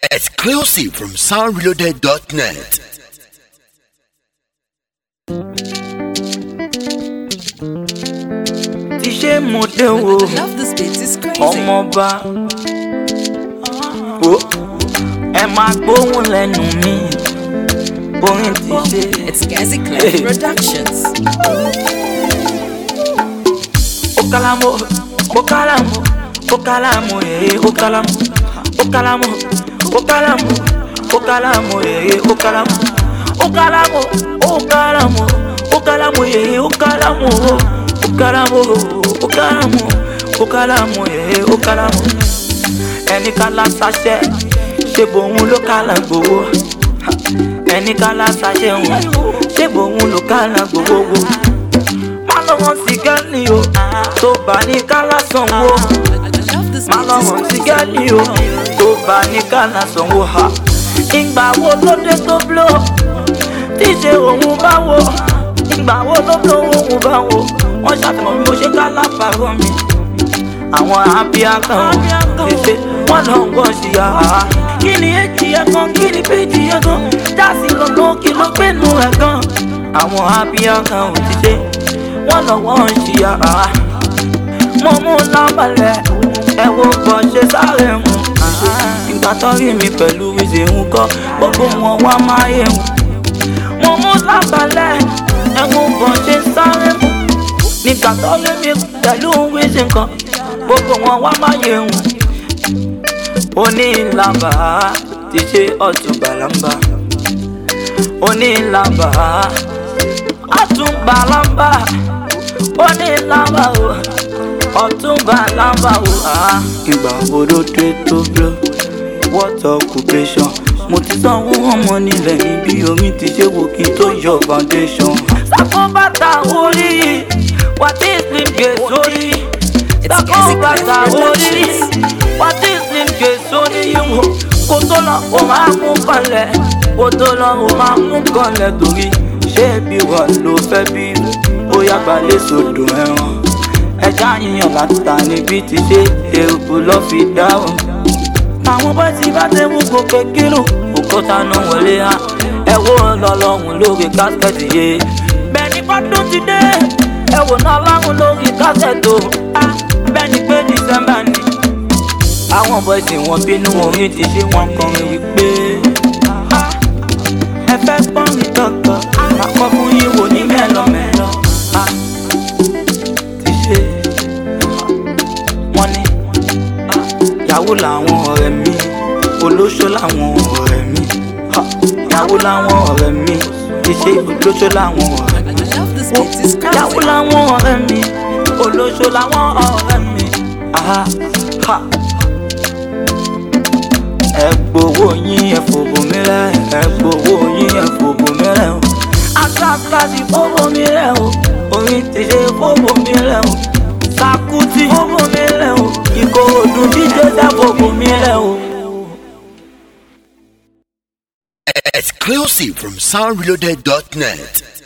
Exclusive from soundreloaded.net. ti ṣe mo dé wo I love this beat, it's crazy. ọmọọba wo ẹ máa gbóhùn lẹ́nu mi orin ti ṣe It's Gazi Clef Productions. okalamo okalamo okalamo ee okalamo okalamo okalamo okalamo ee okalamo okalamo okalamo okalamo ee okalamo okalamo okalamo okalamo ee okalamo ẹni kala sasẹ ṣe bòun ló kala gbowó ẹni kala sasẹ wọn ṣe bòun ló kala gbowó wo má lọ́wọ́ sí gẹ́lì o tó bá ní kálá sanwó I love this má beat, lọ́wọ́ sí it's gẹ́lì crazy. o tó bá ní kálá sanwó ha. ìgbà wo ló dé tó bló tí ṣe òun bá wo ìgbà wo ló bló òun bá wo wọ́n ṣàfihàn bí mo ṣe kálá pàrọ̀ mi. àwọn àbíyá kan ò tètè wọ́n lọ ń gbọ́ sí yàrá. kí ni èjì ẹ̀ kan kí ni péjì ẹ̀ kan jásí lọ́nà kí ló gbénu ẹ̀ kan. àwọn àbíyá kan ò tètè wọ́n lọ wọ́n ń ṣí yàrá. mo mú lábàlẹ̀ ẹ wo bọ̀ ṣe sáré mu. ìgbà tó rí mi pẹ̀lú ìṣe ń kọ́ gbogbo wọn wá máa yé mu. mo mú lábàlẹ̀ ẹ wo bọ̀ ṣe sáré mu. nígbà tó rí mi pẹ̀lú ìṣe kan gbogbo wọn wá máa yé mu. onílàbà ti ṣe ọ̀tún bàlámbà onílàbà àtúnbàlámbà onílàbà o ọ̀túnbàlámbà o. Ah, ìgbà wo ló dé tó blọ what occupation mo ti sanwó ọmọ nílẹ̀ níbi omi ti ṣe wò kí n tó yọ foundation. sákó bàtà orí wà tí slim gé sórí sákó bàtà orí wà tí slim gé sórí yìí kó tó lọ ó máa mú kanlẹ̀ kó tó lọ ó máa mú kanlẹ̀ torí ṣé bí wọ́n ló fẹ́ bí bóyá balẹ̀ sódò ẹran ẹja yíyan láta níbi tí ṣe èrò lọ fi dáhùn. àwọn bá ti bá tẹ mú gòkè kírun òkúta náà wọlé hàn ẹ wo lọlọrun lórí kásikẹ́tì yé. bẹ́ẹ̀ni fọ́dún ti dé ẹ wò náà láwọn lórí kásẹ̀tò bẹ́ẹ̀ni pé dísẹ́mbà ni. àwọn bọ́ìsì wọn bínú orin ti ṣe wọn kọrin wípé ẹ fẹ́ gbọ́n mi kankan àkọ́ fún yín wò ní mẹ́lọmẹ́lọ. Ah, ti ṣe wọ́n ní yàwó làwọn ọ̀rẹ́ mi olóṣó làwọn ọ̀rẹ́ mi Ha, yàwó làwọn ọ̀rẹ́ mi iṣẹ́ olóṣó làwọn ọ̀rẹ́ mi I love this beat, it's yàwó crazy. làwọn ọ̀rẹ́ mi olóṣó làwọn ọ̀rẹ́ mi Aha, ha. ẹ gbowó yín ẹ fòbò mi rẹ ẹ gbowó yín ẹ fòbò mi rẹ o asásásí fòbò mi rẹ o orin ti ṣe fòbò mi rẹ o sakuti fòbò mi rẹ o ìkòròdú dídé dá fòbò mi rẹ o. Exclusive from soundreloaded.net.